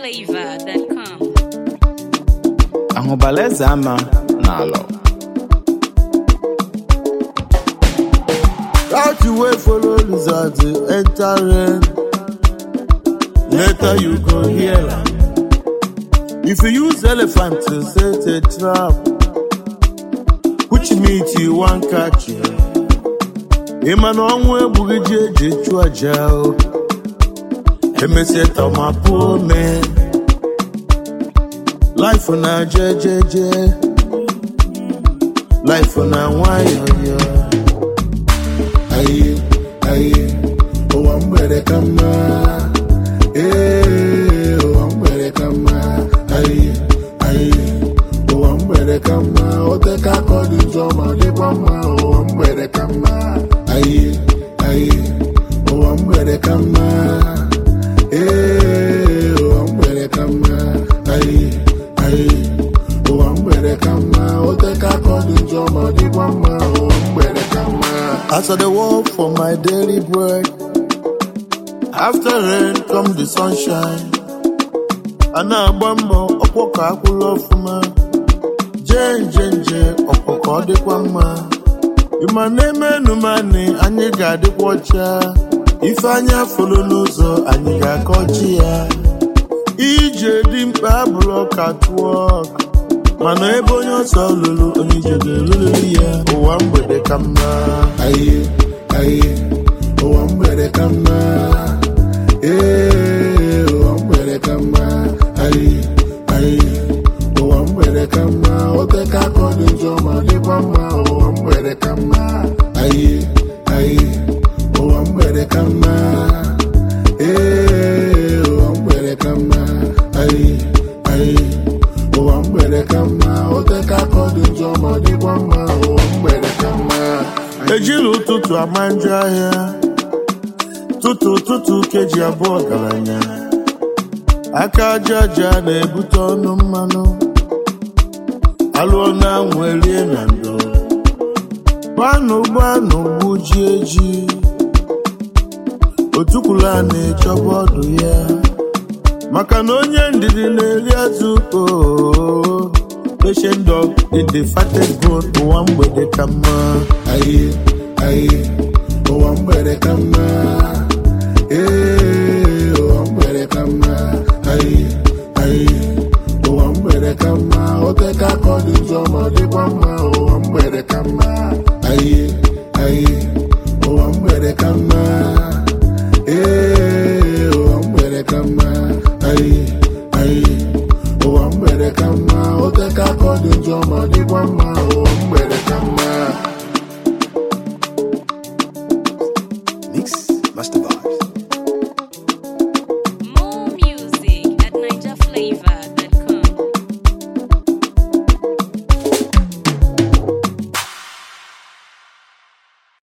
NigerFlavor.com. ahụbala eze ama n'alọ Route you wait follow lizard to enter rain. Later you go hear am. If you use elephant to set a trap, which meat you wan catch? Ịma na ọnwụ egbughị ji eji chụọ aja o. Emesie tọmapụ ome. Life na jejeje. Life na nwayọyọ. aye aye ụwa mgbede ka mma ee ụwa mgbede ka mma aye aye ụwa mgbede ka mma oteka aka ọ dị njọ ma dịkwa mma ụwa mgbede ka mma aye aye ụwa mgbede ka mma ee ụwa mgbede ka mma aye aye ụwa mgbede ka mma oteka aka ọ dị njọ ma dịkwa mma ụwa mgbede ka mma As I dey work for my daily bread, after rain come the sunshine. A na-agba mbọ ọkwọ ka akwụla ọfụma, jee nje nje ọkwọ ka ọ dịkwa mma. Ịma na-eme enumani anyị ga-adịkwa ọcha, ife anya folo n'ụzọ anyị ga-akọchi ya. Ije dị mkpa abụrụ ọka tụọ mana ebe onye ọsọ lụrụ onye ije ga-eluliri ya ụwa mgbede ka mma. aye aye ụwa mgbede ka mma ee ụwa mgbede ka mma aye aye ụwa mgbede ka mma oteka aka ọ dị njọ ma dịkwa mma ụwa mgbede ka mma aye aye ụwa mgbede ka mma ee ụwa mgbede ka mma aye aye ụwa mgbede ka mma oteka aka ọ dị njọ ma dịkwa mma ụwa mgbede ka mma ejila ụtụtụ ama njọ ahịa tụtụ tụtụ keji abụọ ọgaranya aka aja aja na-ebute ọnụ mmanụ alụọ na anwụ erie na ndo gbanụ gbanụ gbuji eji otukwula na-echọba ọdụ ya maka na onye ndidi na-eri azụ oo patient dog in the fattest bone ụwa mgbede ka mma aye aye ụwa mgbede ka mma ee ụwa mgbede ka mma aye aye ụwa mgbede ka mma oteka aka ọ dị njọ ma dịkwa mma ụwa mgbede ka mma aye aye ụwa mgbede ka mma